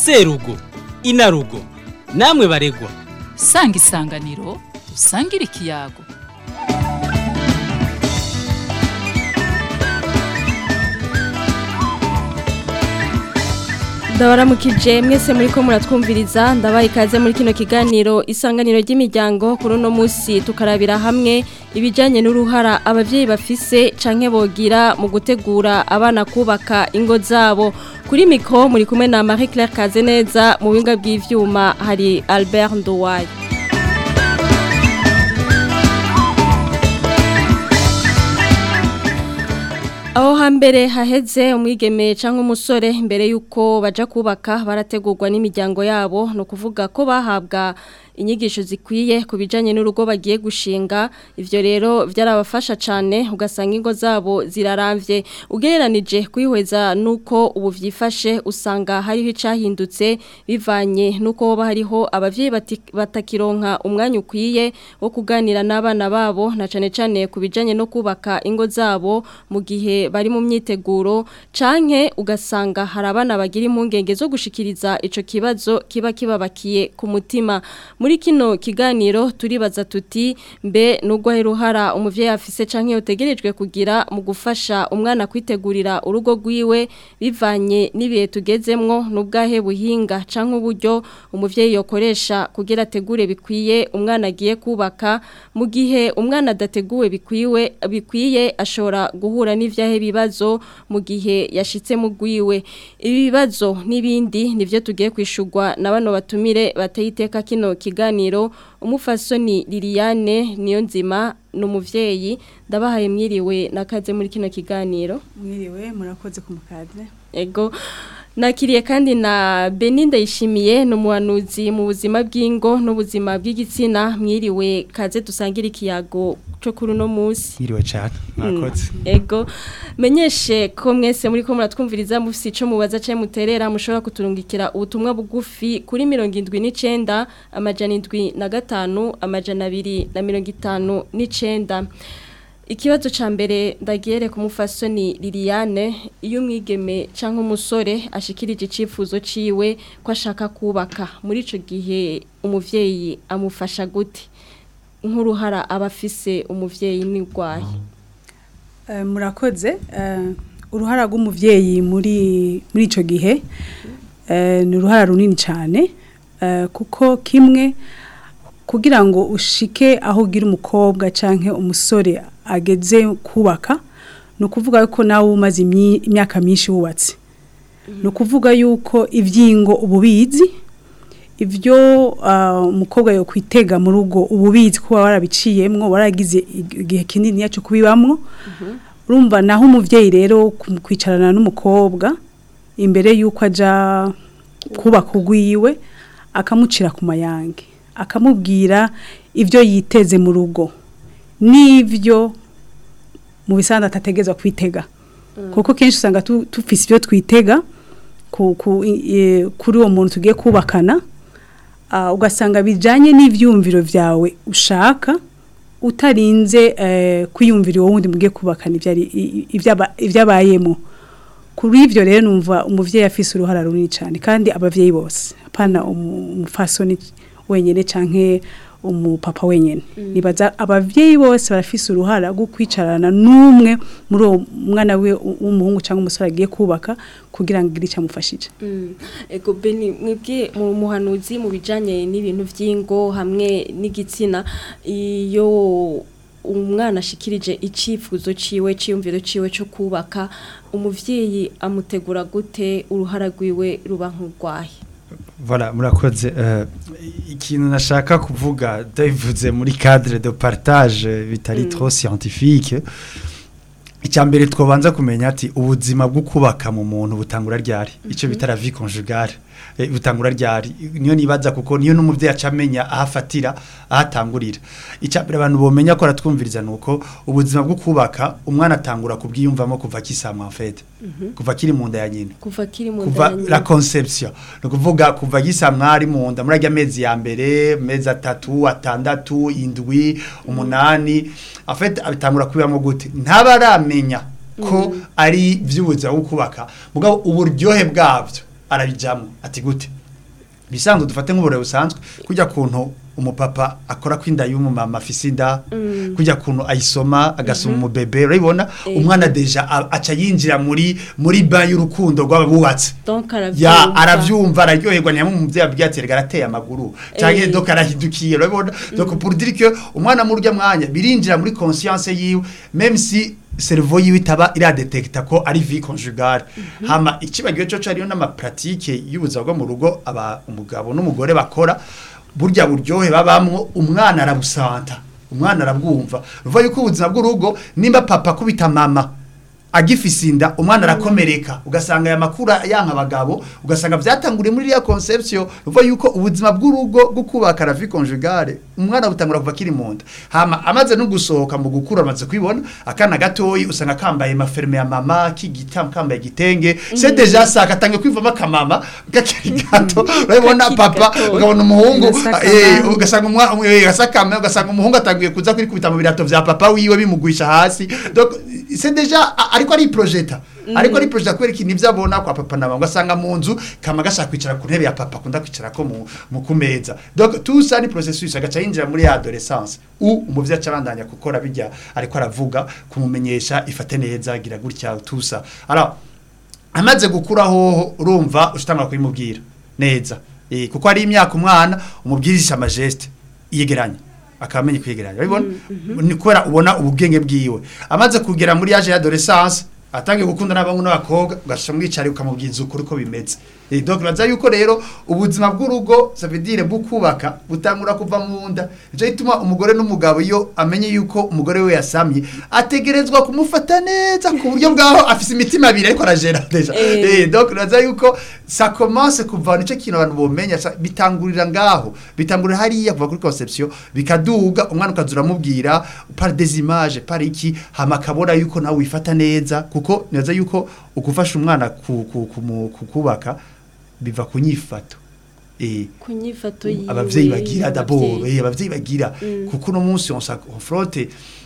serugo inarugo namwe baregwa sanga isanganiro usangire ikiyago ndabaramukije mwese muri ko muratwumviriza ndabaye ikaze muri kino kiganiro isanganiro ry'imiryango kuri uno munsi tukarabira hamwe ibijyanye n'uruhara ababyeyi bafise canke bogira mu gutegura abana kubaka ingo zabo kuri miko muri kumwe na Marie Claire Kazeneza mu binga bw'ivyuma hari Albert Nduwaye Aho hambere haheze umwigeme cyangwa umusore mbere yuko baja kubaka barategurwa n'imiryango yabo no kuvuga ko bahabwa inyigisho zikwiye ku bijanye n'urugo bagiye gushinga ivyo rero byarabafasha cyane ugasanga ingo zabo ziraramvye ugereranije kwihweza nuko ubu vyifashe usanga hariho icahindutse bivanye nuko hoba hariho abavyeyi batakironka umwanya ukwiye wo kuganira n'abana babo na cane cane ku bijanye no kubaka ingo zabo mu gihe bari mu myiteguro canke ugasanga hari abana bagira impungenge zo gushikiriza ico kibazo kiba kibabakiye ku mutima muri kino kiganiro turibaza tuti mbe nubwo heruhara umuvyeyi afise canke yotegerejwe kugira mu gufasha umwana kwitegurira urugo rwiwe bivanye n'ibihe tugezemwo n'ubwahe buhinga canke uburyo umuvyeyi yokoresha kugira ategure bikwiye umwana agiye kubaka mu gihe umwana adateguwe bikwiwe bikwiye ashobora guhura n'ivyahe bibazo mu gihe yashitse mu gwiwe ibi bibazo n'ibindi nivyo tugiye kwishurwa na bano batumire bateyiteka kino kiganiro umufasoni Liliane niyo nzima numuvyeyi ndabahaye mwiriwe nakaze muri kino kiganiro mwiriwe murakoze kumukaze ego nakiriye kandi na Beninda yishimiye numuhanuzi mu buzima bw'ingo n'ubuzima bw'igitsina mwiriwe kaze dusangira ikiyago cyo kuri uno munsi mwiriwe cyane murakoze ego menyeshe ko mwese muri ko muratwumviriza mufite ico mubaza cyo muterera mushobora kuturungikira ubutumwa bugufi kuri 79 amajana 75 amajana 259 Ikibazo ca mbere ndagiyere ku mufasoni Liliane iyo umwigeme canke umusore ashikirije icifuzo ciwe ko ashaka kubaka muri ico gihe umuvyeyi amufasha gute nk'uruhara abafise umuvyeyi n'igwaye murakoze uruhara rw'umuvyeyi muri muri ico gihe ni uruhara runini cyane kuko kimwe kugira ngo ushike aho ugira umukobwa canke umusore ageze kubaka ni ukuvuga yuko nawe umaze imyaka myinshi wubatse ni ukuvuga yuko ibyingo ububizi ibyo umukobwa yo kwitega mu rugo ububizi kuba warabiciyemwo waragize igihe kinini cyo kubibamwo urumva naho umubyeyi rero kwicarana n'umukobwa imbere y'uko ajya kubaka ugwiwe akamucira ku mayange akamubwira ibyo yiteze mu rugo n'ibyo mu bisanzwe atategeza kwitega kuko kenshi usanga tufise ibyo twitega kuri uwo muntu tugiye kubakana ugasanga bijyanye n'ibyumviro byawe ushaka utarinze kwiyumvira uwo wundi mugiye kubakana ibyabayemo kuri ibyo rero numva umubyeyi afise uruhara runini cyane kandi ababyeyi bose apana umufasoni wenyine cyangwa umupapa wenyine nibaza ababyeyi bose barafise uruhara rwo kwicarana n'umwe muri uwo mwana we w'umuhungu cyangwa umusore agiye kubaka kugira ngo igire icyo amufashije ego beni mwebwe mu muhanuzi mu bijyanye n'ibintu by'ingo hamwe n'igitsina iyo umwana ashikirije icyifuzo ciwe cyiyumviro ciwe cyo kubaka umuvyeyi amutegura gute uruhara rwiwe ruba nk'urwaye Voilà, murakoze uh, ikintu nashaka kuvuga ndabivuze muri cadre de partage bitari mm. trop scientifique icyambere twobanza kumenya ati ubuzima bwo kubaka mu muntu butangura ryari mm -hmm. ico bitara vie conjugale e, butangura ryari niyo nibaza kuko niyo numuvyeyi acamenya ahafatira ahatangurira icyambere abantu bomenya ko ratwumviriza nuko ubuzima bwo kubaka umwana atangura kubwiyumvamo kuva kisamwa en fait mm -hmm. kuva kiri mu nda ya nyina kuva kiri mu kuva la conception no kuvuga kuva gisamwa ari mu nda muri amezi ya mbere mezi atatu atandatu indwi umunani en fait abitangura kubibamo gute ntabaramenya ko ari vy'ubuzima bwo kubaka mugabo uburyohe bwavyo arabijamo ati gute bisanzwe dufate nk'uburere busanzwe kujya kuntu umupapa akora kwinda y'umumama afise inda kujya kuntu ayisoma agasoma umubebe urabibona umwana deja a- aca yinjira muri muri ba y'urukundo rw'abubatse donc ya aravyumva aravyumva araryoherwa ntiyamwe umuvyeyi abwiye ati rega arateye amaguru canke Eh. donc arahidukiye urabibona donc pour dire que umwana muri urya mwanya birinjira muri conscience yiwe même si cerveau yiwe itaba iradetekta ko ari vie conjugale hama ikibagiwe cyo cariyo n'amapratique y'ubuzima bwo mu rugo aba umugabo n'umugore bakora burya buryohe babamwo umwana arabusanta umwana arabwumva ruva yuko ubuzima bw'urugo nimba papa kubita mama agifise inda umwana arakomereka ugasanga aya makuru yanka abagabo ugasanga byatanguriye muri iriya conception ruva yuko ubuzima bw'urugo bwo kubaka la vie conjugale umwana butangura kuva kiri mu nda hama amaze no gusohoka mu gukura amaze kwibona akana gatoyi usanga kambaye maferme ya mama kigita kambaye igitenge c'est déjà ça katangiye kwivamo akamama gakiri gato urabona Kakiri papa gatoya. ukabona umuhungu Gasakama. eh, ugasanga umwa umwe gasakame ugasanga umuhungu atangiye kuza kwikubita mu birato vya papa wiwe bimugwisha hasi donc c'est déjà a- ariko ari projeta ariko ari projeta kubera ikintu ivyo abona kwa papa na mama ugasanga mu nzu kama gashaka kwicara ku ntebe ya papa akunda kwicara ko mu, mu kumeza donc tout ça ni processus agaca yinjira muri ya adolescence u umuvyeyi aca abandanya gukora bijya ariko aravuga kumumenyesha ifate neza gira gutya tout ça alors amaze gukura hoho urumva ushitanga kubimubwira neza eh kuko ari imyaka umwana umubwirisha amageste yegeranya akamenya kwegeranya urabibona ni kubera ubona ubugenge bwiwe amaze kugera muri age y'adolescence atangiye gukunda n'abahungu n'abakobwa ugasha mwicari ukamubwiza ukuri ko bimeze Eh, donc baza yuko rero ubuzima bw'urugo ça veut dire bukubaka butangura kuva mu nda nicyo gituma umugore n'umugabo iyo amenye yuko umugore we yasamye ategerezwa kumufata neza ku buryo bwaho afise imitima abiri ariko arajera deja Eh. eh donc naza yuko ça commence kuva nico kintu abantu bomenya sa- bitangurira ngaho bitangurira hariya kuva kuri conception bikaduga umwana ukazura mubwira par des images par iki hama kabona yuko nawe wifata neza kuko naza yuko ukufasha umwana ku, ku, ku, kukubaka biva ku nyifato eh ku nyifato yiwe abavyeyi bagira d'abord abavyeyi. eh abavyeyi bagira Mm. kuko no munsi on sa confronte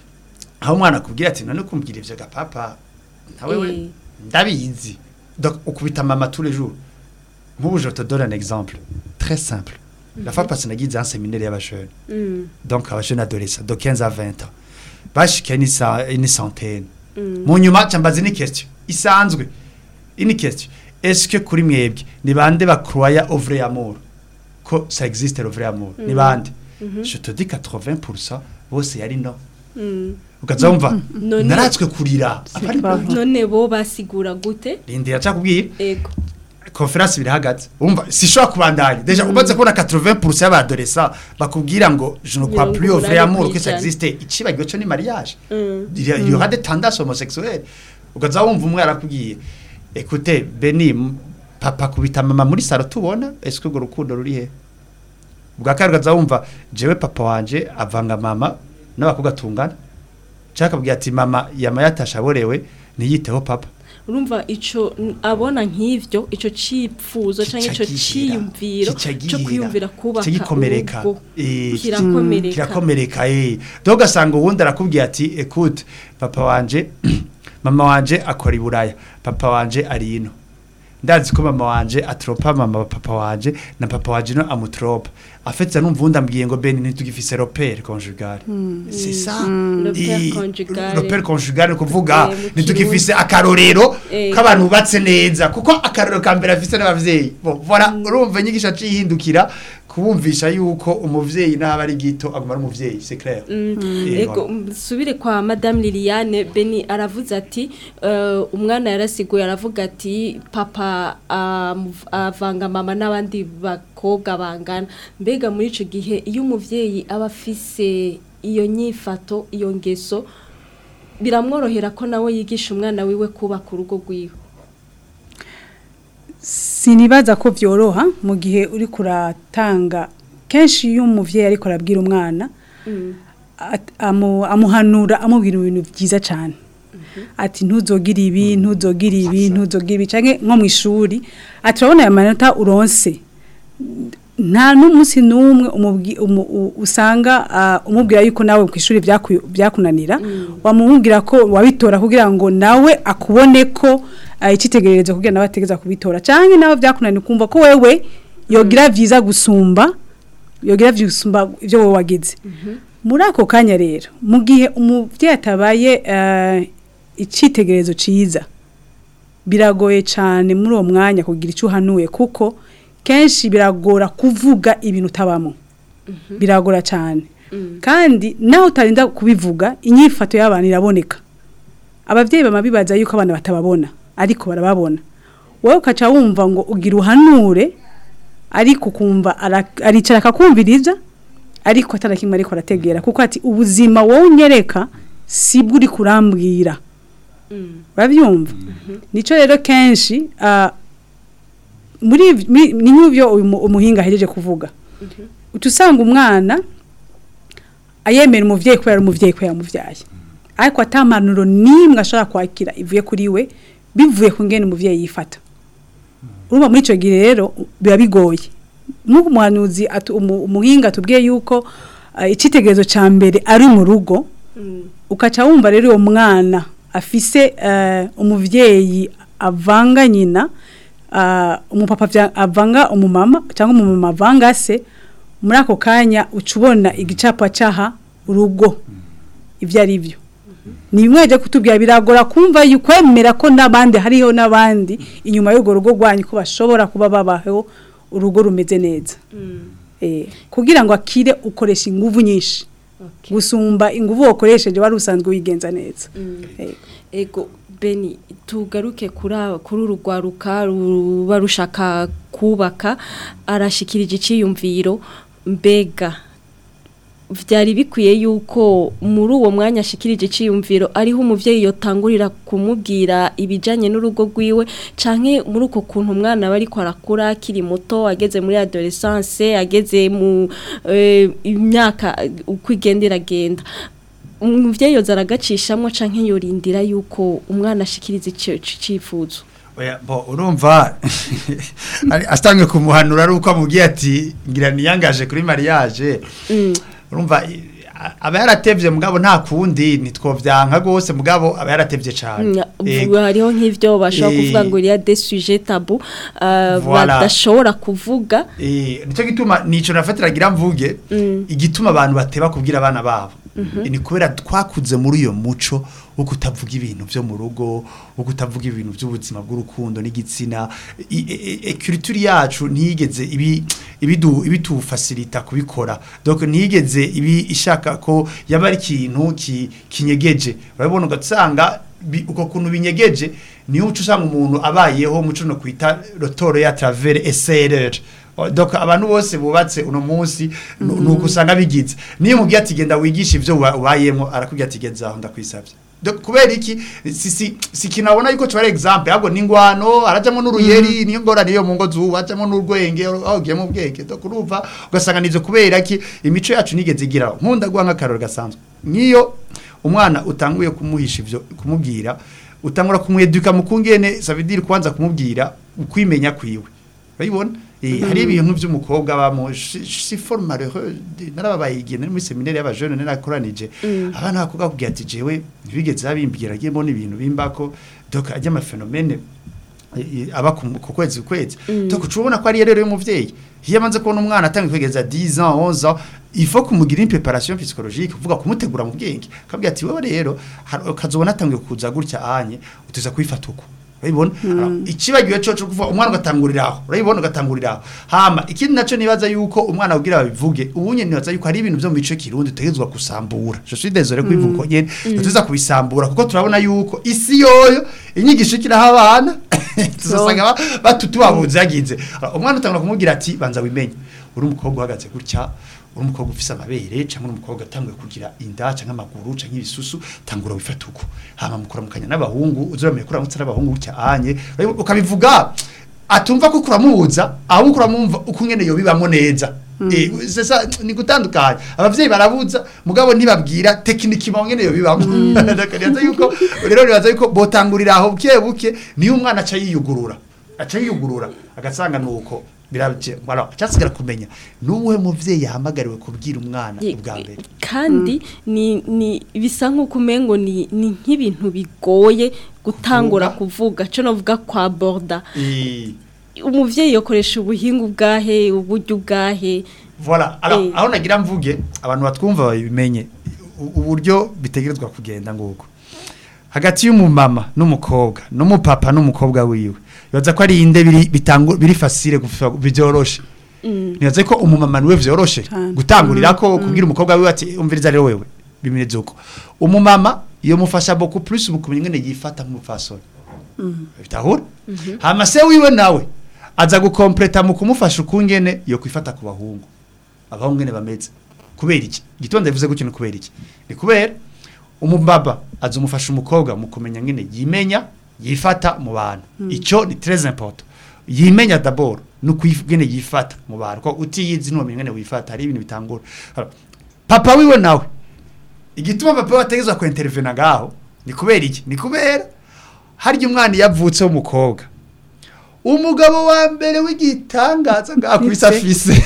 aho umwana akubwira ati none kumbwira ivyo gapapa nawe we Eh. ndabizi donc ukubita mama tous les jours nk'ubu je te donne un exemple très simple la fois passée nagize un séminaire y'abajeunes Mm, donc abajeunes adolescents de 15 à 20 ans bashika une sa- une centaine mm. mu nyuma cambaza ni question isanzwe ini question est-ce que kuri mwebwe ni bande bakroya au vrai amour ko ça existe le vrai amour ni bande je te dis 80% bose yari no Mm. ukaza wumva None- naratswe kurira Apari pas bande. none bo basigura gute rindira cakubwira ego conference birahagaze umva sishobora kubandanya deja umaze kubona 80% y'abadolescents bakubwira ngo je ne crois Mirongo plus au vrai umunani amour que ça kw'ijana. existe ikibagiwe cyo ni mariage Mm. il y a- il y aura des tendances homosexuelles ukaza wumva umwe arakubwiye écoutez Beni m- papa kubita mama muri salo tubona est-ce que urwo rukundo ruri he bwa kabiri ukaza wumva jewe papa wanje avanga mama n'abakobwa tungana cyangwa akabwira ati mama yama yatashaborewe ntiyiteho papa urumva ico n- abona nk'ivyo ico cipfuzo canke ico Kicagira, ciyumviro kicagira, cyo kwiyumvira kubaka kigikomereka urugo eh, kirakomereka kirakomereka eh donc ugasanga uwundi arakubwira ati écoute papa wanje mama wanje akora iburaya papa wanje ari ino ndazi ko mama wanje atropa mama wa papa wanje na papa wanje no amutropa afetse numva undi ambwiye ngo ben ntitugifise repère conjugal c'est ça Le père Eh, conjugal. le père conjugal ni kuvuga Eh, mu ntitugifise akarorero Eh. k'abantu bubatse neza kuko akarorero ka mbere afise n'abavyeyi bon voilà urumva inyigisho cihindukira kubumvisha yuko umuvyeyi n'aba ari gito aguma ari umuvyeyi c'est clair Mm. Eh, Ego voilà. subire kwa Madame Liliane Beni aravuze ati eh, umwana yarasiguye aravuga ati papa amuv- avanga mama n'abandi bakobwa bangana mbega muri ico gihe iyo umuvyeyi aba afise iyo nyifato iyo ngeso biramworohera ko nawe yigisha umwana wiwe kubaka urugo rwiwe sinibaza ko byoroha mu gihe uri kuratanga kenshi iyo umubyeyi ariko arabwira umwana at- amu- amuhanura amubwira ibintu byiza cyane ati ntuzogire ibi ntuzogire ibi ntuzogire ibi cyangwa nko mu ishuri ati urabona aya manota uronse nta n'umunsi n'umwe umubwi- umu- u- usanga ah, umubwira yuko nawe ku ishuri byaku- byakunanira wamubwira ko wabitora kugira ngo nawe akubone ko uh, icitegererezo kugira nawe ategeza kubitora canke nawe vyakunaniye kumva ko wewe yogira vyiza gusumba yogira vyiza gusumba ivyo wowe wagize muri ako kanya rero mu gihe umuvyeyi atabaye uh, icitegererezo ciza biragoye cyane muri uwo mwanya kugira icyo uhanuye kuko kenshi biragora kuvuga ibintu utabamo biragora cyane kandi nawe utarinda kubivuga inyifato y'abantu iraboneka ababyeyi bama bibaza yuko abana batababona ariko barababona wowe ukaca wumva ngo ugira uhanure ariko ukumva ara- aricara akakumviriza ariko atari kimwe ariko arategera kuko ati ubuzima wowe unyereka sibwo uri kurambwira urabyumva nicyo rero kenshi ah, muri iv- mi- ni nk'ibyo uyu mu- umuhinga ahejeje kuvuga uca usanga umwana ayemera umubyeyi kubera ari umubyeyi kubera yamubyaye ariko atamanuro n'imwe ashobora kwakira ivuye kuri we bivuye ku ngene umubyeyi yifata urumva muri icyo gihe rero biba bigoye nk'uko umuhanuzi atu- umu- umuhinga atubwiye yuko ah, icyitegererezo cya mbere ari mu rugo ukaca wumva rero uwo mwana afise eh, umuvyeyi avanga nyina ah, umupapa vya- avanga umumama cyangwa umumama avanga se muri ako kanya uca ubona igicapa cyaha urugo ibyo ari byo ni bimwe bajya kutubwira biragora kumva yu- kwemera ko n'abandi hariho n'abandi inyuma y'urwo rugo rwanyu ko bashobora kuba babaho urugo rumeze neza Eh, kugira ngo akire ukoresha inguvu nyinshi gusumba inguvu wakoresheje wari usanzwe wigenza neza Yego. ego beni tugaruke kuri aba- kuri uru rwaruka ruba rushaka kubaka arashikirije icyiyumviro mbega byari bikwiye yuko muri uwo mwanya ashikirije icyiyumviro ariho umubyeyi yotangurira kumubwira ibijyanye n'urugo rwiwe canke muri uko kuntu umwana aba ariko arakura akiri muto ageze muri adolescence ageze mu eh, imyaka uko igenda iragenda umubyeyi yoza aragacishamo canke yorindira yuko umwana ashikiriza icyo cyifuzo Oya, bo urumva ari- astangiye kumuhanura ari uko amubwiye ati ngira niyangaje kuri mariage urumva i- a- aba yaratevye mugabo nta kundi nitwovyanka gose mugabo aba yaratevye cane Vuga hariho nk'ivyo bashobora Eh. kuvuga ngo iriya des sujets tabou uh, Voilà. badashobora kuvuga Eh, nico gituma nico nafatira gira mvuge igituma abantu bateba kubwira abana babo ni kubera twakuze muri uyo muco wo kutavuga ibintu byo mu rugo wo kutavuga ibintu by'ubuzima bw'urukundo n'igitsina culture yacu ntiyigeze ibi ibidu ibitufasilita kubikora donc ntiyigeze ibi ishaka ko yaba ari ikintu ki- kinyegeje urabona ugasanga bi- uko kuntu binyegeje niyo uca usanga umuntu abayeho muco no kwita rotoro ya travers SRR O, donc abantu bose bubatse uno munsi nu- nuko usanga bigize niyo mubwiye ati genda wigisha ivyo uba- ubayemo arakubwira ati geza aho ndakwisabye Donc, kubera iki si si si kinabona yuko cyo ari example ahubwo ningwano arajamo n'uruyeri niyo ngorane yo mu ngo zuba ajamo n'urwenge aho giye mu bwenge donc urumva ugasanga nivyo kubera iki imico yacu nigeze igira nkunda guha nk'akaroro gasanzwe niyo umwana utanguye kumuhisha ivyo kumubwira utangura kumweduka mu kungene savidire kwanza kumubwira ukwimenya kwiwe urabibona Eh, hari ibintu by'umukobwa bamo si forme malheureux narababaye igihe nari muri seminaire y'abajeune narakoranije abana bakobwa kugira ati jewe ntibigeze babimbwira agiye mbona ibintu bimbako donc ajya ama phénomène aba ku ku kwezi ku kwezi donc ucubona ko ari rero y'umuvyeyi iyo amanze kubona umwana atanga kwegeza 10 ans 11 ans il faut kumugira une préparation psychologique kuvuga kumutegura mu bwenge kabwira ati wewe rero har- ukazobona atangiye kuza gutya anye utuza kwifata uko urabibona Alors, ikibagiwe cyo cyo kuvuga umwana ugatangurira aho urabibona ugatangurira aho hama ikindi naco nibaza yuko umwana ugira babivuge ubunye nibaza yuko hari ibintu byo mu mico kirundi tegezwa kusambura je suis désolé kwivuga ko nyene tuza kubisambura kuko turabona yuko isi yoyo inyigisho ikiraho abana tuzasanga ba- batutubabuze yagize Alors, umwana utangura kumubwira ati banza wimenye uri umukobwa uhagaze gutya uri umukobwa ufise amabere cyangwa uri umukobwa atanguye kugira inda cyangwa amaguru cyangwa ibisusu tangura wifata uko hama mukuramukanya n'abahungu uzuramenye kuramutsa n'abahungu gutya anye ukabivuga atumva ko kuramubuza ahubwo kuramumva uko ngene yo bibamo neza Eh, sesa ni gutandukanya abavyeyi barabuza mugabo ntibabwira tekiniki mo ngene yo bibamo ndakariza yuko rero nibaza yuko botangurira aho buke buke niyo umwana aca yiyugurura aca yiyugurura agasanga nuko biraje voilà cyasigara kumenya nubuhe muvyeyi yahamagariwe kubwira umwana Ye- ubwa mbere kandi ni ni bisa nk'uko umengo ni ni nk'ibintu bigoye gutangura kuvuga cyo navuga kwa borda Eh, umuvyeyi yokoresha ubuhinga ubwahe uburyo ubwahe voilà alors Eh. aho nagira mvuge abantu batwumva babimenye u- uburyo bitegerezwa kugenda nguko hagati y'umumama n'umukobwa n'umupapa n'umukobwa wiwe bibaza ko ari inde biri bitangu biri facile gufa byoroshe nibaze ko umumama niwe vyoroshe Cyane. gutangurira ko kubwira umukobwa wiwe ati umviriza rero wewe bimeze uko umumama iyo mufasha beaucoup plus mu kumenya ngene yifata nk'umupfasoni bitahura hama se wiwe nawe aza gukompleta mu kumufasha ukungene yo kwifata ku bahungu abahungu ngene bameze kubera iki gitonda bivuze gutyo ni kubera iki ni kubera umubaba aza umufasha umukobwa mu kumenya ngene yimenya yifata mu bantu ico ni très important yimenya d'abord no kwigene yifata mu bantu ko utiyizi no ngene wifata hari ibintu bitangura Alors, papa wiwe nawe igituma papa wategezwa ku intervena ngaho ni kubera iki ni kubera harya umwana yavutse w'umukobwa umugabo wa mbere w'igitangaza ngaho kuri safise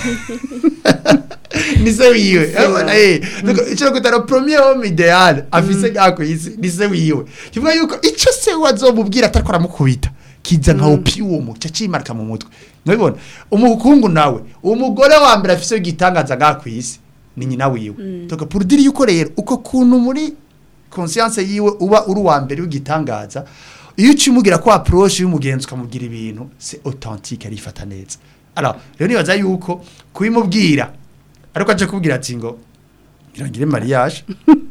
ni se wiwe urabona eh icyo kutara premier homme ideal afise ngaho ku isi ni se wiwe kivuga yuko icyo se wazomubwira atariko aramukubita kiza nka opium cyacimarika mu mutwe nabibona umukungu nawe umugore wa mbere afise w'igitangaza ngaho ku isi ni nyina wiwe toka pour dire yuko rero uko kuntu muri conscience yiwe uba uri wa mbere w'igitangaza iyo ucimugira ko approche y'umugenzi ukamubwira ibintu c'est authentique arifata neza alors rero nibaza yuko kubimubwira ariko aje kubwira ati ngo ngirangire mariage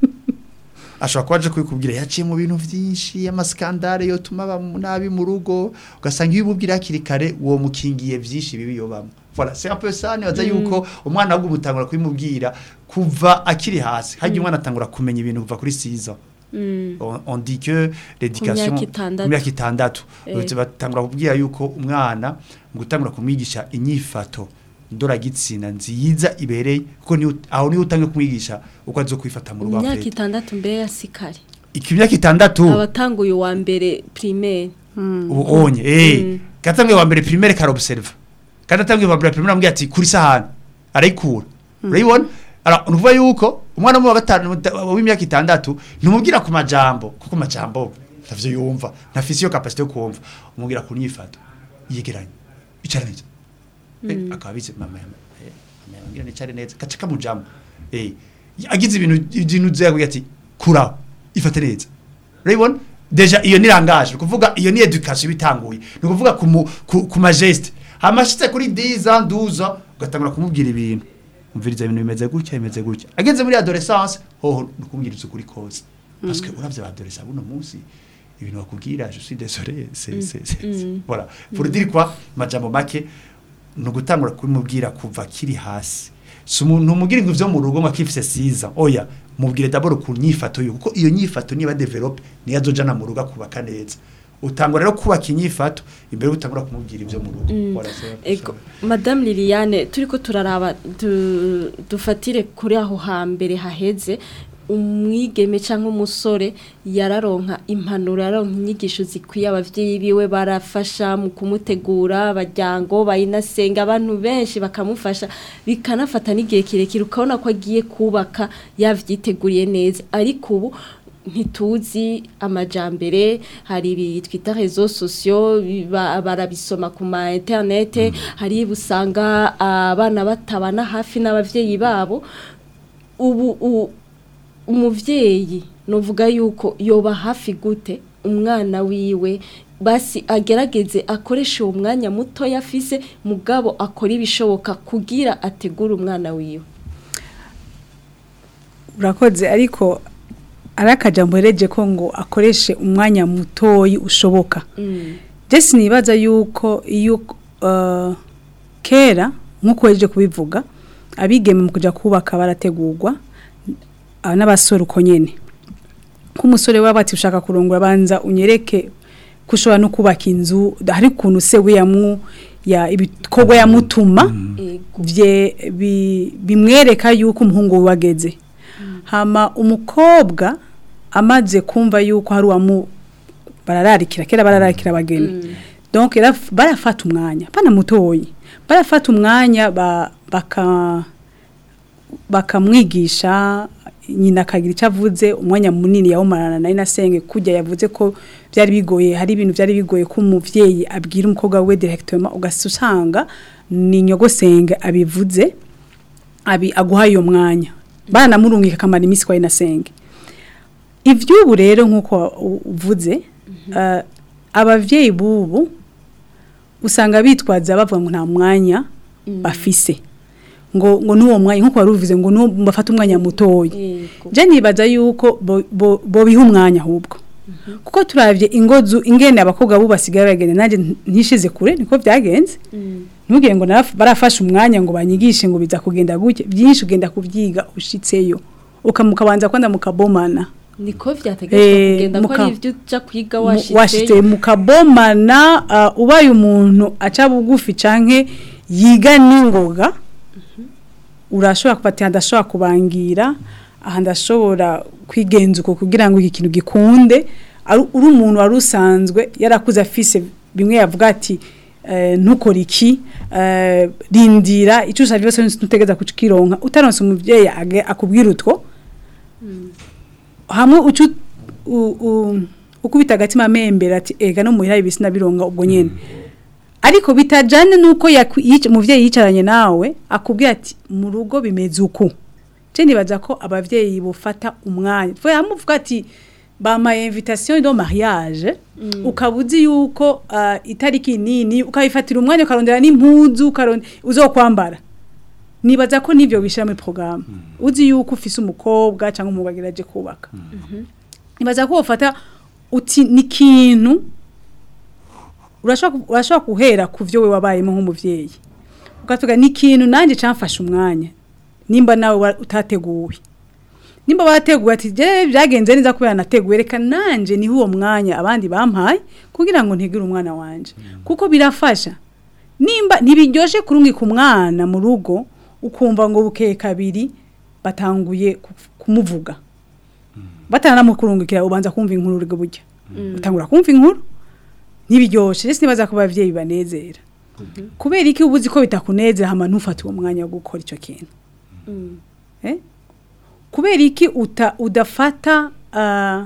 ashobora kuba aje kubikubwira yaciye mu bintu byinshi amaskandale yotuma aba nabi mu rugo ugasanga iyo ububwira hakiri kare uwo mukingiye byinshi bibi yobamo voilà c'est un peu ça nibaza yuko umwana ahubwo umutangura kubimubwira kuva akiri hasi hajya umwana atangura kumenya ibintu kuva kuri 6 ans on, on dit que l'éducation myaka itandatu. ku myaka itandatu Eh. batangura kubwira yuko umwana mu gutangura kumwigisha inyifato ndoragitsina nziza ibereye kuko niyo aho niyo utange kumwigisha uko azo kwifata mu rugo imyaka afite itandatu mbere ya sikari iki myaka itandatu abatanguye uwa mbere primaire ubu onye eh katamwe wa mbere primaire kara observe kandi atamwe wa mbere primaire ambwiye ati kuri sahani arayikura urayibona ara nuvuga yuko umwana mu wa gatanu w'imyaka itandatu ntumubwira ku majambo kuko majambo ntavyo yumva ntafise iyo capacité yo kumva umubwira ku nyifato yegeranye icara neza eh akaba bize mama yama eh mama yambwira nicare neza gaca kamujamo eh agize ibintu ibintu zyaguye ati kuraho ifate neza urayibona deja iyo ni langage ni kuvuga iyo ni education bitanguye ni kuvuga ku mu- ku ku majeste amashitse kuri 10 ans 12 ans ugatangura kumubwira ibintu umviriza ibintu bimeze gutya bimeze gutya ageze muri adolescence hoho nukumubwiriza ukuri kose parce que uravye adolescence buno munsi ibintu bakubwira je suis désolé c'est c'est c'est- voilà pour dire quoi majambo make no gutangura kubimubwira kuva kiri hasi si umuntu umubwira ngo ivyo mu rugo ngo akifise siza oya mubwire d'abord ku nyifato yo kuko iyo nyifato niba develop niyo azojana mu rugo akubaka neza utangura rero kubaka inyifato imbere utangura kumubwira ivyo mu rugo Voilà, c'est- Ego, Madame Liliane turiko turaraba du, dufatire kuri aho hambere haheze umwigeme cyangwa umusore yararonka impanuro yaronka inyigisho zikwiye abavyeyi biwe barafasha mu kumutegura abajyango bayinasenga abantu benshi bakamufasha bikanafata n'igihe kirekire ukabona ko agiye kubaka yavyiteguriye neza ariko ubu ntituzi amajambere hari ibi twita rezo sosiyo biba- barabisoma ku ma interinete hari busanga abana batabana hafi n'abavyeyi babo ubu u- umuvyeyi novuga yuko yoba hafi gute umwana wiwe basi agerageze akoreshe uwo mwanya muto yafise mugabo akora ibishoboka kugira ategure umwana wiwe urakoze ariko ari akajambo hereje ko ngo akoreshe umwanya mutoyi ushoboka jesi nibaza yuko iyo uh, kera nk'uko weje kubivuga abigeme mu kujya kubaka barategurwa uh, n'abasore uko nyene nk'umusore waba ati ushaka kurongora banza unyereke ko ushobora no kubaka inzu hari ukuntu se we yamu ya ibikorwa yamutuma Ego. bye bi- bimwereka yuko umuhungu we wageze hama umukobwa amaze kumva yuko hari uwamu barararikira kera barararikira abageni donc yaraf- barafata umwanya pana mutoyi barafata umwanya ba- baka bakamwigisha nyina akagira icyo avuze umwanya munini yawumarana na inasenge kujya yavuze ko byari bigoye hari ibintu byari bigoye ko umuvyeyi abwira umukobwa we directement ugasa usanga ni nyogosenge abivuze abi aguhaye iyo mwanya baranamurungika akamara iminsi kwa inasenge ivy'ubu rero nk'uko u- uvuze eh, abavyeyi b'ubu usanga bitwaza bavuga ngo nta mwanya bafise ngo ngo n'uwo mwanya nk'uko wari uvuze ngo n'uwo bafata umwanya mutoya Yego. je nibaza yuko bo- bo- bobiha umwanya ahubwo kuko turavye ingozu ingene abakobwa bo basigaye bagenda nanje ntishize kure niko byagenze ntugire ngo naraf- barafashe umwanya ngo banyigishe ngo biza kugenda gutya byinshi ugenda kubyiga ushitseyo ukamukabanza kwanda mukabomana niko vyategetswe Eh, kugenda ko muka- ari ivyo uja kwiga Mu- washitse washitseyo mukabomana uh, ubaye umuntu aca bugufi canke yiga n'ingoga urashobora kufatira ndashobora kubangira aha ndashobora kwigenza uko kugira ngo iki kintu gikunde ari uri umuntu wari usanzwe yarakuze afise bimwe yavuga ati eh, ntukore iki eh, rindira icyo usabye cyose ntutegeza kukironka utaronse umuvyeyi age- akubwira utwo hamwe ucu u- u- ukubita agatima membera ati ega no muhira ibisi nabironga ubwo nyene ariko bitajane nuko yakwi- yic- umuvyeyi yicaranye nawe akubwira ati mu rugo bimeze uku je nibaza ko abavyeyi bufata umwanya twe amuvuga ati bamaye invitation de mariage ukabuzi yuko uh, itariki nini ukabifatira umwanya ukarondera n'impuzu ukarondera uzokwambara nibaza ko nivyo bishira muri programme uzi yuko ufise umukobwa cyangwa umugabo aje kubaka nibaza ko ufata uti ni kintu urashobora ku- urashobora guhera ku byo we wabayemo nk'umuvyeyi ukavuga ni ikintu nanjye camfashe umwanya nimba nawe wa- utateguwe nimba wateguwe ati je byagenze neza kubera nateguwe reka nanje niho uwo mwanya abandi bampaye kugira ngo ntegere umwana wanje kuko birafasha nimba ntibiryoshe kurungika umwana mu rugo ukumva ngo bukeye kabiri batanguye ku- kumuvuga batanamukurungikira ubanza kumva inkuru uri burya utangura kumva inkuru ntibiryoshe ese nibaza ko abavyeyi banezera kubera iki ubuzi ko bitakunezera hama ntufate uwo mwanya wo gukora icyo kintu eh? kubera iki uta, udafata uh,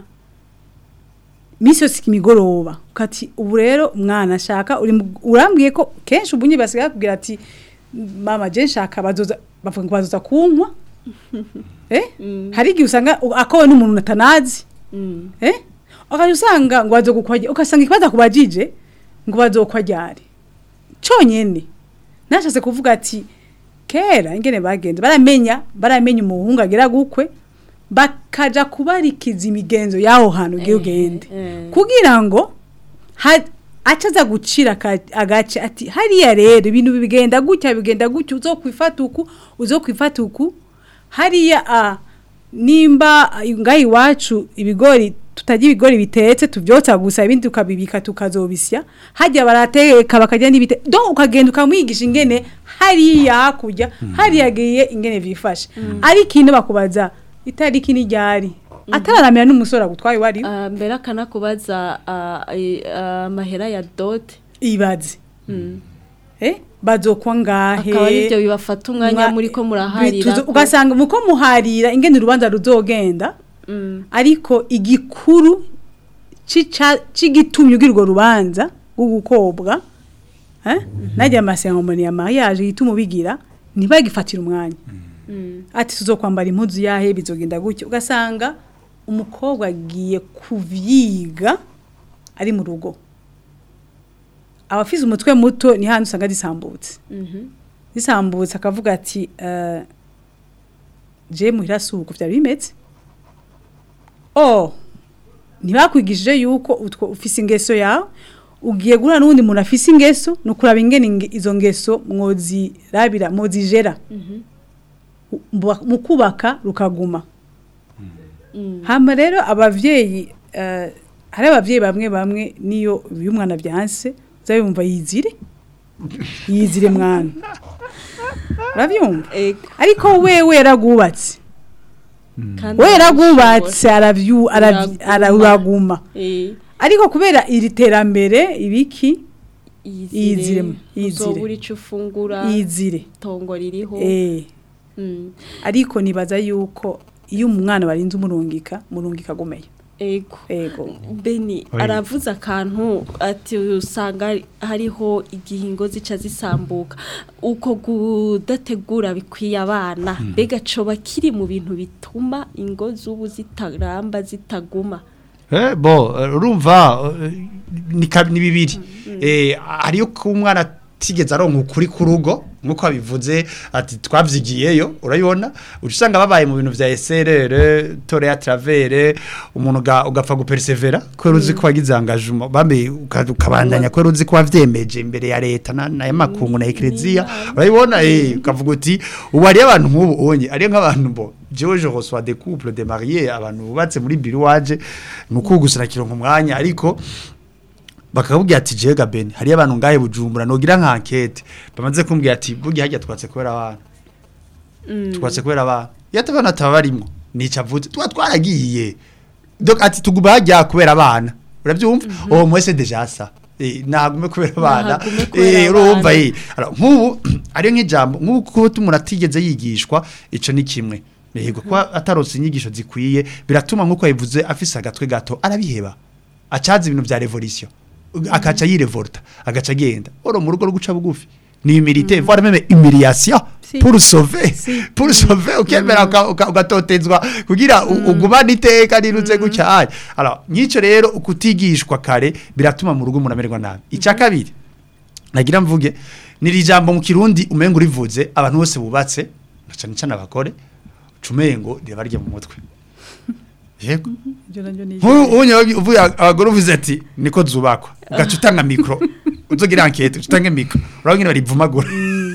misi yose imigoroba ukati ubu rero umwana ashaka uri mu- urambwiye ko kenshi ubunye basigaye bakubwira ati mama je nshaka bazoza bavuga ngo bazoza kunywa eh? hari igihe usanga u- akowe n'umuntu atanazi eh? ukaje usanga ngo bazogukwaje ugasanga ikibazo kubajije ngo bazokwajyare conyene nashatse kuvuga ati kera ingene bagenze baramenya baramenya umuhungu agera gukwe bakaja kubarikiza imigenzo yaho hantu ugiye ugende eh. kugira ngo ha- acaza gucira aka- agace ati hariya rero ibintu bigenda gutya bigenda gutya uzokwifata uku uzokwifata uku hariya a nimba ah, ngaha iwacu ibigori tutajya ibigori bitetse tubyotsa gusa ibindi tukabibika tukazobisya hajya barateka bakajya n'ibite donc ukagenda ukamwigisha ingene hariya hakurya hariya agiye ingene vyifashe ari ikintu bakubaza itariki ni ryari atararamira n'umusore agutwaye wari Ah, mbere akanakubaza ah, i- ah, amahera ya dote ibaze eh bazokwa ngahe akaba ari byo bibafata umwanya Mwa- muri ko bituzo- muraharira ugasanga muko muharira ingene urubanza ruzogenda ariko igikuru cica- c'igitumye ugira urwo rubanza rwo gukobwa eh najya amaseremoni ya mariage yituma ubigira ntibagifatira umwanya ati tuzokwambara impuzu yahe bizogenda gutya ugasanga umukobwa agiye kuvyiga ari mu rugo abafise umutwe muto ni handi usanga zisambutse zisambutse akavuga ati eh, je muhira suko vyari bimeze oh ntibakwigishije yuko utwo ufise ingeso yawe ugiye guhura n'uwundi muntu afise ingeso ni ukuraba ingene inge- izo ngeso mwozirabira mwozijera Mu- mu kubaka rukaguma hama rero abavyeyi eh, hari abavyeyi bamwe bamwe niyo iyo umwana byanse uzabumva yizire yizire mwana uravyumva Ego, ariko wewe yaragubatse kandi we arabishobora. yaragubatse aravyu- aravy- Uraguma. ara- uraguma Eh, ariko kubera iri terambere ibiki Iyizire, iyizire. uzobura ico ufungura yizire itongo ririho eh Mm, ariko nibaza yuko iyo umwana barinze umurungika murungika agomeye ego ego Beni Oya. aravuze akantu ati usanga hariho igihingo zica zisambuka uko kudategura bikwiye abana mbega coba kiri mu bintu bituma ingo z'ubu zitaramba zitaguma Eh, bo eh, urumva eh, ni ka- ni bibiri eh hariyo ko umwana atigeze aronka ukuri ku rugo nkuko abivuze ati twavyigiyeyo urayibona usanga babaye mu bintu vya SRR tore ya travere umuntu uga- ugapfa gupersevera ko ruzi ko wagize engagement bambe uka- ukabandanya ko ruzi ko wavyemeje imbere ya leta na na makungu na eklezia urayibona eh ukavuga uti ubu hariyo abantu nk'ubu onye hariyo nk'abantu bo jewe je reçois des couples de mariés abantu bubatse muri biro waje nuko gusa nakironka umwanya ariko bakakubwira ati jewe gabeni hariyo abantu ngahe bujumbura nogira nka enquête bamaze kumbwira ati burya hajya twatse kubera abana twatse kubera abana iyo atabana ataba barimwo nica avuze tuba twaragiye donc ati tuguma hajya kubera abana urabyumva uwo mwese deja sa Eh, nagume kubera abana Nahagume kubera Eh, urumva abana. eh Alors, nk'ubu ariyo nk'ijambo nk'uko umuntu atigeze yigishwa ico ni kimwe yego kuba atarose inyigisho zikwiye biratuma nk'uko yabivuze afise agatwe gato arabiheba acaza ibintu vya revolution akaca yirevolta agaca agenda oro mu rugo rwo guca bugufi ni humilité voire même humiliation Si. pour sauver Si. pour sauver ukemera uka- uka- ugatotezwa kugira u- ugumane iteka nirutse gutya aya alors nyico rero ukutigishwa kare biratuma mu rugo umuntu amererwa nabi icya kabiri nagira mvuge niri jambo mu kirundi umenga urivuze abantu bose bubatse na cyane cyane abagore cumengo ribarye mu mutwe yego ibyo nabyo ni nk'ubu unye uvuye abagore uvuze ati niko zubakwa ugaca utanga mikoro uzogira ankete uca utange mikoro urabona nyine barivumagura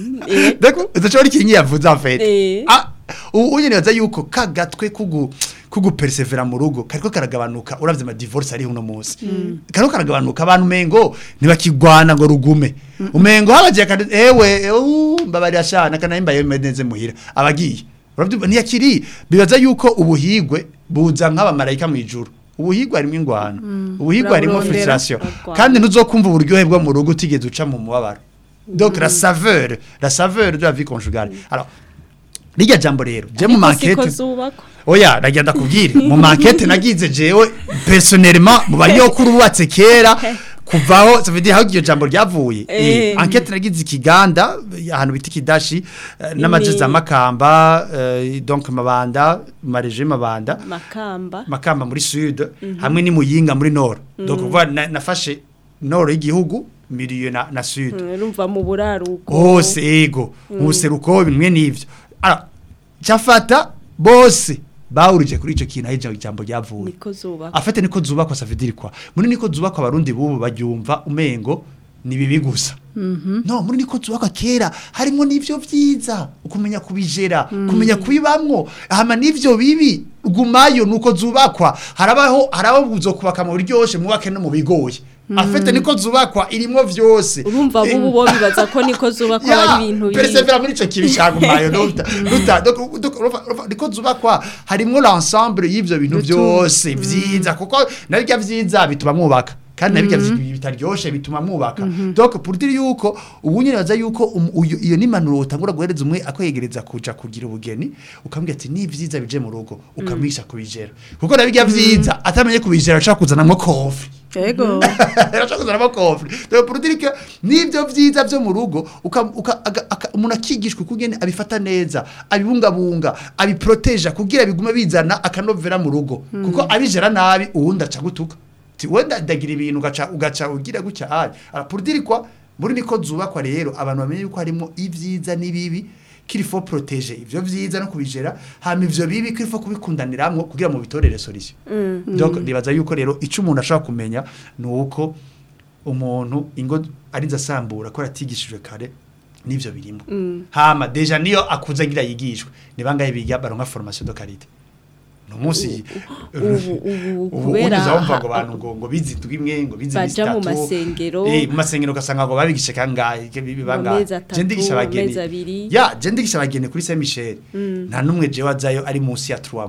eh, deko udashobora ikinyi yavuze afete Eh. ah ubu unye nibaza yuko ka gatwe kugu kugu persevera mu rugo kariko karagabanuka uravye ama divorce ari uno munsi kariko karagabanuka abantu mengo ntibakigwana ngo rugume umengo habaje kandi ewe uh, mbabarira shana kana imbaye neze muhira abagiye uravyumva ntiyakiri bibaza yuko ubuhigwe buza nk'abamarayika mu ijuru ubuhigwe harimo ingwano ubuhigwe harimo Uraburondera. frustration Uragwana. kandi ntuzokumva uburyohe bwo mu rugo utigeze uca mu mubabaro donc la saveur la saveur de la vie conjugale alors rijya jambo rero je mu ariko siko mankete zubakwa oya nagira ndakubwire mu mankete nagize jewe personnellement mu banyokuru bubatse kera kuvaho ça veut dire aho iryo jambo ryavuye Eh. eh enquête nagize ikiganda ahantu bita ikidashi eh, n'amajezi Imi- amakamba eh, donc mabanda mareje mabanda makamba makamba muri sud hamwe ni muyinga muri nord donc uva na- nafashe nord y'igihugu milieu na, na sud Mm, urumva mu buraruko hose ego mu buseruko bimwe n'ivyo alors cyafata bose bahurije kuri ico kintu aho ijambo ryavuye niko zubakwa afite niko zubakwa savidirikwa muri niko zubakwa abarundi bubu baryumva umengo ni bibi gusa no muri niko zubakwa kera harimo n'ivyo vyiza ukumenya kubijera kumenya kubibamwo hama n'ivyo bibi gumayo nuko zubakwa harabaho haraho uzokubaka mu buryoshe mwubake no mu bigoye afite niko zubakwa irimwo vyose urumva Eh, bubu bo bibaza ko niko zubakwa ya ari ibintu bibi persevera muri ico kibi cagumayo nuta nuta donc donc urumva- urumva, niko zubakwa harimwo l'ensemble y'ivyo bintu byose vyiza kuko nabirya vyiza bituma mwubaka kandi nabirya vyi- bitaryoshe bituma mwubaka donc pour dire yuko ubu nyine baza yuko um- uyu- iyo nimpanuro utangura guhereza umwe akwegereza kuja kugira ubugeni ukamubwira ati ni vyiza bije mu rugo ukamwisha kubijera kuko nabirya vyiza atamenye kubijera ashaka kuzanamwo kofi yego arashaka kuzanamo kofre donc pour dire que nivyo vyiza vyo mu rugo uka- uka- aga- aka- umuntu akigishwa kugene abifata neza abibungabunga abiproteja kugira bigume bizana akanovera mu rugo kuko abijera nabi uwundi aca gutuka ti wenda ndagira ibintu ugaca ugaca ugira gutya ari Alors, pour dire quoi muri niko zubakwa rero abantu bamenye yuko harimo ivyiza n'ibibi kirifo protege ivyo vyiza no kubijera hama ivyo bibi kirifo kubikundaniramwo kugira mu bitorere solution donc nibaza yuko rero ico umuntu ashaka kumenya nuko umuntu ingo ariza asambura ko yatigishijwe kare nivyo birimo hama deja niyo akuze agira yigishwe ni bangahe biga baronka formation de qualité no munsi ubu ubu ubu kubera unyuza wumva ha- ngo bantu ngo ngo bizi imwe ngo bizi baja mu bitatu masengero eh mu masengero ugasanga ngo babigishe kangahe ke bibi mu bangahe mezi atatu je ndigisha mu abageni mezi abiri ya je ndigisha abageni kuri Saint Michel nta numwe je wazayo ari munsi ya 3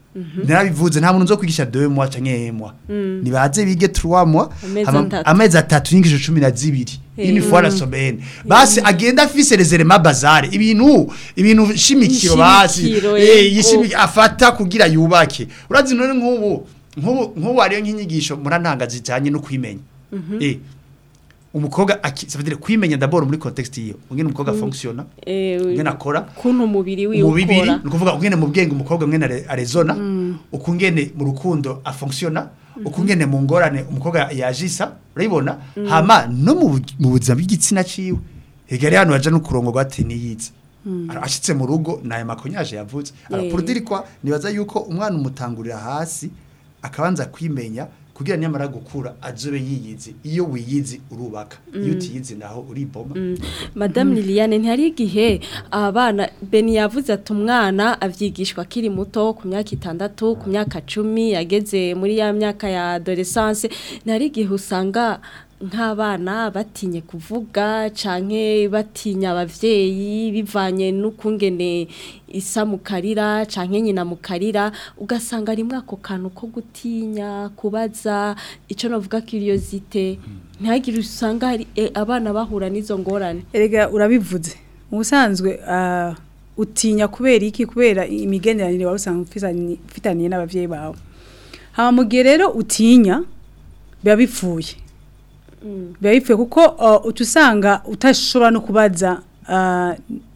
narabivuze nta muntu nzo kwigisha 2 mois canke 1 mois nibaze bige 3 mois Amezi hama- atatu. amezi atatu n'ingisho cumi na zibiri une fois la semaine basi agenda afise les éléments bazare ibintu ibintu shimikiro basi Nshimikiro, eh yego. yishimi afata kugira yubake urazi none nk'ubu nk'ubu nk'ubu hariyo nk'inyigisho murantanga zijanye no kwimenya eh umukobwa aki- ça veut dire kwimenya d'abord muri contexte iyo ngene umukobwa fonctionne Eh, ngene akora kuntu umubiri wiwe mu bibiri ukora ni ukuvuga ukungene mu bwenge umukobwa mwene are- arezona ukungene mu rukundo afonctiona ukungene mu ngorane umukobwa yajisa urayibona hama no mu bu- mu buzima bw'igitsina ciwe hegari hano baja no kurongo gwate niyize Ara- ashitse mu rugo naye makonyaje yavuze alors Eh. pour dire quoi nibaza yuko umwana umutangurira hasi akabanza kwimenya kugira nyamara gukura azobe yiyizi iyo wiyizi urubaka iyo utiyizi naho uriboma Madame Liliane ntihari igihe abana Beni yavuze ati umwana avyigishwa akiri muto ku myaka itandatu ku myaka cumi yageze muri ya myaka ya adolescence ntihari igihe usanga nk'abana batinye kuvuga canke batinya abavyeyi bivanye n'ukungene isa mukarira canke nyina mukarira ugasanga rimwe ako kantu ko gutinya kubaza ico navuga curiosité ntihagire usanga hari eh, abana bahura n'izo ngorane erega urabivuze mu busanzwe ah, utinya kubera iki kubera imigenderanire wari usanzwe ufitanye- ufitaniye n'abavyeyi bawe hama mu gihe rero utinya biba bipfuye biba bipfuye kuko ah, uca usanga utashobora no kubaza ah,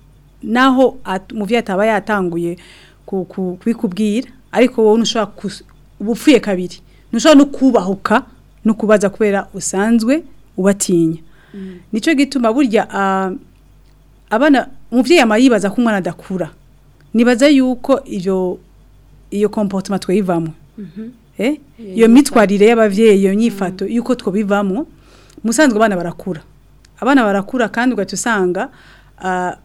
naho at- umuvyeyi ataba yatanguye ku- ku- kubikubwira ariko wowe ntushobora kus- uba upfuye kabiri ntushobora no kubahuka no kubaza kubera usanzwe ubatinya nicyo gituma burya ah, abana umuvyeyi ama yibaza ko umwana adakura nibaza yuko iyo iyo comportement twayivamwe eh iyo mitwarire y'abavyeyi iyo nyifato yuko twobivamwo musanzwe abana barakura abana barakura kandi ugaca usanga ah,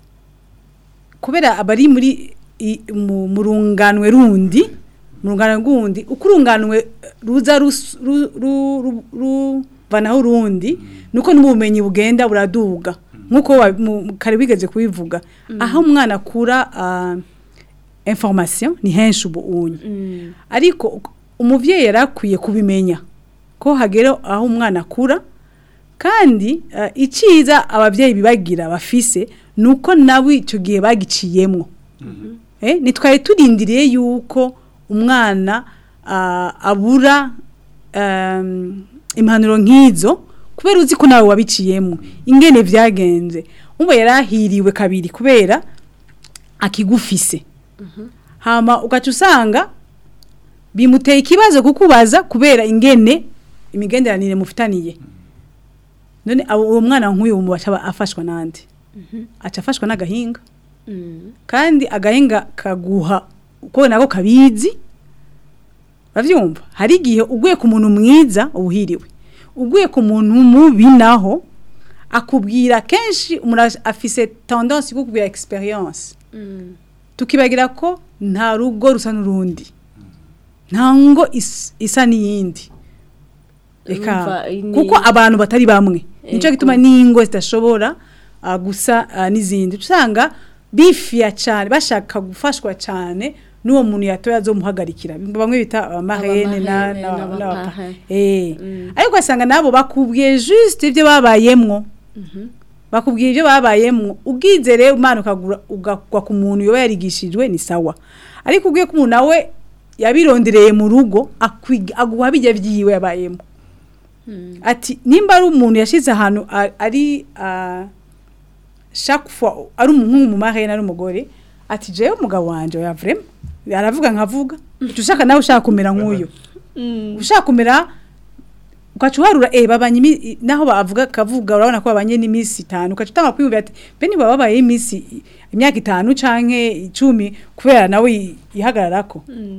kubera abari muri i- mu mu runganwe rundi mu runganwe rwundi uko urunganwe ruza rus- ru- ru- ru- ruvanaho urundi nuko n'ubumenyi bugenda buraduga nk'uko wa- mu- mu- kare bigeze kubivuga aho umwana akura ah, information ni henshi ubu unyu ariko uk- umuvyeyi yarakwiye kubimenya ko hagera aho umwana akura kandi uh, iciza abavyeyi bibagira bafise nuko nawe ico gihe bagiciyemwo eh nitwaye turindiriye yuko umwana uh, abura um, impanuro nk'izo kubera uzi ko nawe wabiciyemwo ingene vyagenze umwe yarahiriwe kabiri kubera akigufise hama ugaca usanga bimuteye ikibazo kukubaza kubera ingene imigenderanire mufitaniye none abo- uwo mwana nk'uyu mu baca afashwa nande aca afashwa n'agahinga kandi agahinga kaguha uko nako kabizi bavyumva hari igihe uguye ku muntu mwiza ubuhiriwe uguye ku muntu mubi naho akubwira kenshi umuntu afise tendance yo kukubwira experience tukibagira ko nta rugo rusa n'urundi nta ngo is- isa n'iyindi Urumva, reka ni- kuko abantu batari bamwe nicyo Ego. gituma n'ingo zidashobora ah, gusa ah, n'izindi usanga bifiya cyane bashaka gufashwa cyane n'uwo muntu yatoya azomuhagarikira bamwe bita abamarene na- Abamarene na- n'abapahe. n'abapa- eh ariko ugasanga nabo bakubwiye juste ibyo babayemwo bakubwira ibyo babayemwo ubwize rero umwana ukagura ugakwa ku muntu yoba yarigishijwe ni sawa ariko ubwiye ko umuntu nawe yabirondereye mu rugo akwiga- aguha bijya byiwe yabayemo ati nimba ari umuntu yashize ahantu a- ari ah, chaque fois ari umuhungu mu marene ari umugore ati jewe umugabo wanje oya vraiment aravuga nkavuga uca ushaka nawe ushaka kumera nk'uyu ushaka kumera ukaca uharura eh babanye imi- naho bavuga kavuga urabona ko babanye n'iminsi itanu ukaca utanga kwiyumvira ati be niba babaye iminsi imyaka itanu canke icumi kubera nawe yi- yihagararako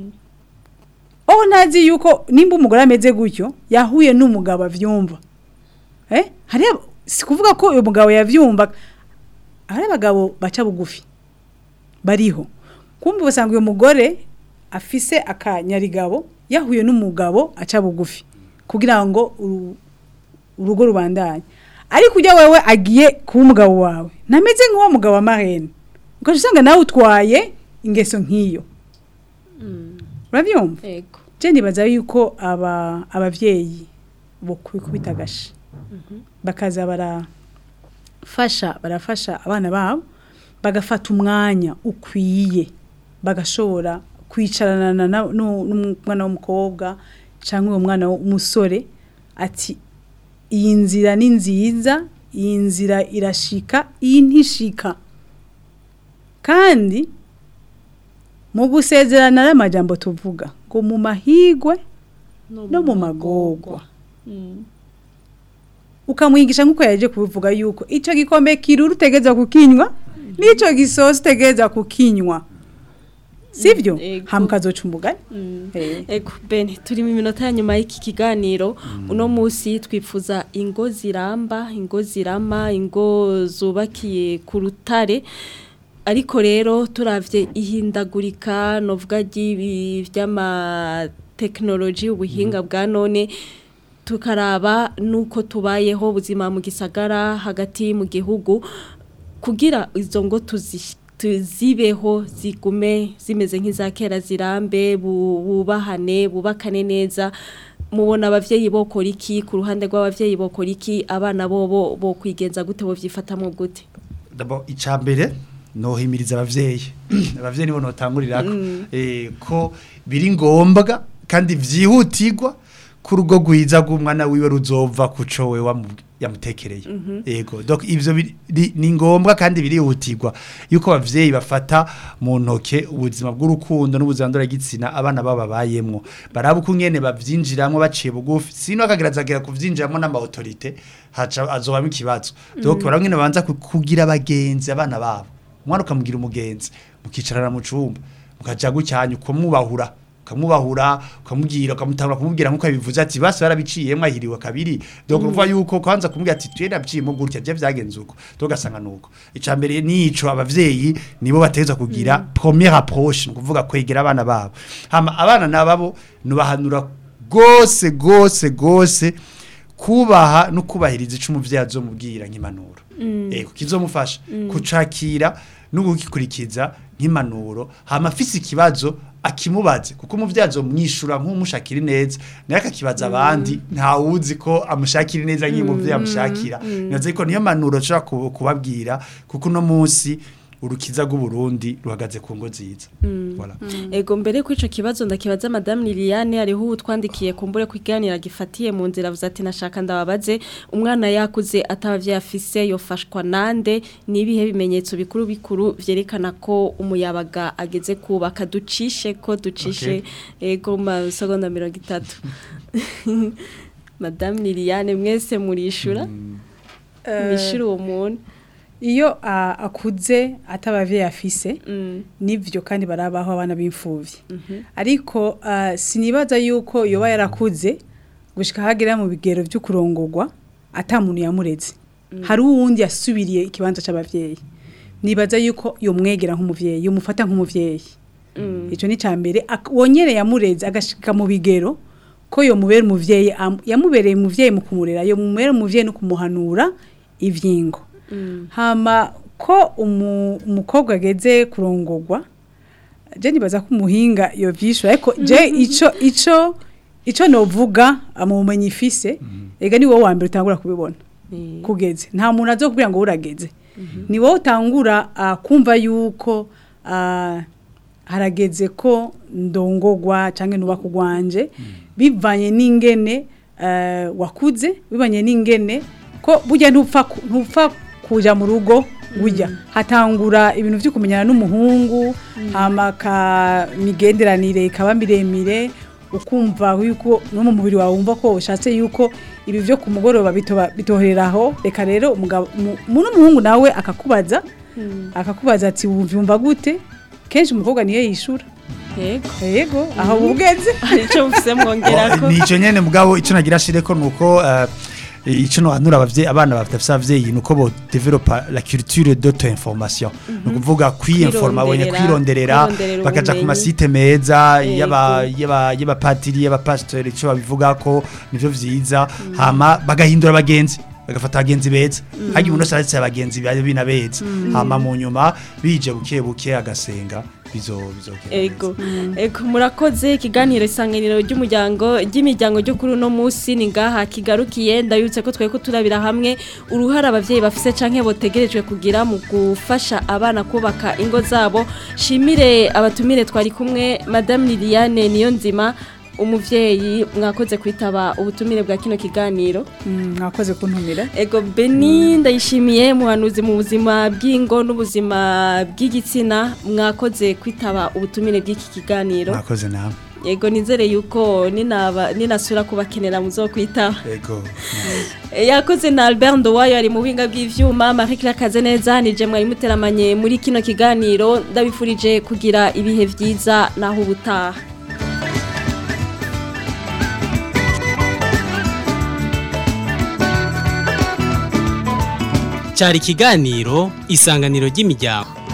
oh ntazi yuko nimba umugore ameze gutyo yahuye n'umugabo avyumva eh hari si kuvuga ko uyu mugabo yavyumva hari abagabo baca bugufi bariho kumbe usanga uyu mugore afise akanyarigabo yahuye n'umugabo aca bugufi kugira ngo uru- urugo rubandanye ariko ujya wewe agiye kuba umugabo wawe ntameze nk'uwo mugabo wa marene ukaca usanga nawe utwaye ingeso nk'iyo urabyumva Ego. je nibaza yuko aba abavyeyi bo kubita agashi bakaza barafasha barafasha abana babo bagafata umwanya ukwiye bagashobora kwicarana na- na- nu- n'umwana w'umukobwa cyangwa uwo mwana w'umusore ati iyi nzira ni nziza iyi nzira irashika iyi ntishika kandi mu gusezerana n'amajambo tuvuga ngo mu mahigwe no mu magorwa ukamwigisha nk'uko yaje kubivuga yuko icyo gikombe kirura utegeza kukinywa n'icyo gisosi utegeza kukinywa sibyo Ego. hamukazoca umugani Eh. Ego Ben turi mu minota ya nyuma y'iki kiganiro uno munsi twifuza ingo ziramba ingo zirama ingo zubakiye ku rutare ariko rero turavye ihindagurika novuga ry'ibi vy'ama technology ubuhinga bwa none tukaraba nuko tubayeho ubuzima mu gisagara hagati mu gihugu kugira izo ngo tuzi- tuzibeho zigume zimeze nk'iza kera zirambe bu- bubahane bubakane neza mubona abavyeyi bokora iki ku ruhande rw'abavyeyi bokora iki abana bobo bo kwigenza gute bo vyifatamwo gute D'abord icambere nohimiriza abavyeyi abavyeyi nibo notangurirako eh ko biri ngombwa kandi vyihutirwa ku rugo gwiza rw'umwana wiwe ruzova kuco we wamu- yamutekereye yego donc ivyo biri- ri- ni ngombwa kandi birihutirwa yuko abavyeyi bafata mu ntoke ubuzima bw'urukundo n'ubuzima ndoragitsina abana baba bayemwo baraba uko nyene bavyinjiramwo baciye bugufi sino akagerageza kuvyinjiramwo n'ama autorité haca azobamo ikibazo donc baraba nyene banza ku- kugira abagenzi abana babo umwana ukamugira umugenzi mukicarana mu cumba mukaja gucyanya ukamwubahura ukamwubahura ukamubwira ukamutangura kumubwira nkuko bivuze ati basi barabiciyemwe ahiriwe kabiri donc uvuga yuko kwanza kumubwira ati twe nabiciyemo gutya bye byagenze uko tugasanga nuko icambere nico abavyeyi nibo bateza kugira première approche kuvuga kwegera abana babo hama abana nababo nubahanura gose gose gose kubaha no kubahiriza ico umuvyeyi azomubwira nk'impanuro ego kizomufasha kucakira no gukikurikiza nk'impanuro hama afise ikibazo akimubaze kuko umuvyeyi azomwishura nk'umushakira neza naye akakibaza abandi ntawuzi ko amushakira neza nk'umuvyeyi amushakira naze ko niyo mpanuro nshobora ku- kubabwira kuko uno munsi urukiza rw'uburundi ruhagaze ku ngo nziza voilà. Ego mbere ko ico kibazo ndakibaza Madame Liliane ariho utwandikiye kumbure kwiganira gifatiye mu nzira avuze ati nashaka ndababaze umwana yakuze atabavye afise yofashwa nande nibihe bimenyetso bikuru bikuru vyerekana ko umuyabaga ageze kubaka ducishe ko ducishe ego ma seconda 30 Madame Liliane mwese murishura mishura uwo muntu iyo a- akuze atabavyeyi afise Mm. nivyo kandi barabaho abana b'imfuvyi ariko ah, sinibaza yuko yoba yarakuze gushika hagera mu bigero vyo kurongorwa ata muntu yamureze hari uwundi yasubiriye ikibanza c'abavyeyi nibaza yuko yomwegera nk'umuvyeyi yomufata nk'umuvyeyi ico ni cambere ak- wonyene yamureze agashika mu bigero ko yomubera umuvyeyi am- yamubereye umuvyeyi mu kumurera yomubera umuvyeyi no kumuhanura ivyingo hama ko umu- umukobwa ageze kurongorwa je nibaza ko umuhinga yovyishura ariko je ico ico ico novuga amumenyi ifise ega ni wowe wa mbere utangura kubibona Eh. kugeze nta muntu azokubwira ngo urageze ni wowe utangura ah, kumva yuko ah, harageze ko ndongogwa canke nuba kugwanje bivanye n'ingene eh, wakuze bivanye n'ingene ko burya ntupfa ku- ntupfa kuja mu rugo burya hatangura ibintu vyo kumenyana n'umuhungu hama ka migenderanire ikaba miremire ukumva yuko no mu mubiri wawe wumva ko ushatse yuko ibi vyo ku mugoroba bitoba- bitohereraho reka rero umugabo mu- mu n'umuhungu nawe akakubaza akakubaza ati wumva gute kenshi umukobwa niyo yishura Ego yego aho bugeze arico mfise mwongerako nico nyene mugabo ico nagira shireko nuko uh, ico no hanura abavyeyi abana bafite abavyeyi nuko bo developa la culture d'auto information no kuvuga kwiinforma abonye Kwironderera, kwirondera kwironderera bakaja ku ubumenyi. masite meza Yego. yaba yaba yaba patiri yaba pastor ico babivuga ko nivyo vyiza hama bagahindura abagenzi bagafata abagenzi beza hajya umuntu wese aretse abagenzi bari binabeza hama mu nyuma bije buke buke agasenga bizo bizogenda Ego, ego murakoze ikiganiro isanganiro ry'umuryango ry'imiryango ryo kuri uno munsi ni ngaha kigarukiye ndabibutse ko twari ko turabira hamwe uruhara abavyeyi bafise canke botegerejwe kugira mu gufasha abana kubaka ingo zabo shimire abatumire twari kumwe madame Liliane niyo nzima umuvyeyi mwakoze kwitaba ubutumire bwa kino kiganiro Mm, mwakoze kuntumira Ego Beni ndayishimiye muhanuzi mu buzima bw'ingo n'ubuzima bw'igitsina mwakoze kwitaba ubutumire bw'iki kiganiro mwakoze nawe Ego nizere yuko ninaba ninasura kubakenera muzokwitaba ego yakoze na Albert Ndowayo ari mu buhinga bw'ivyuma Marie Claire Kazeneza nije mwari muteramanye muri kino kiganiro ndabifurije kugira ibihe vyiza naho ubutaha cyari ikiganiro isanganiro ry'imiryango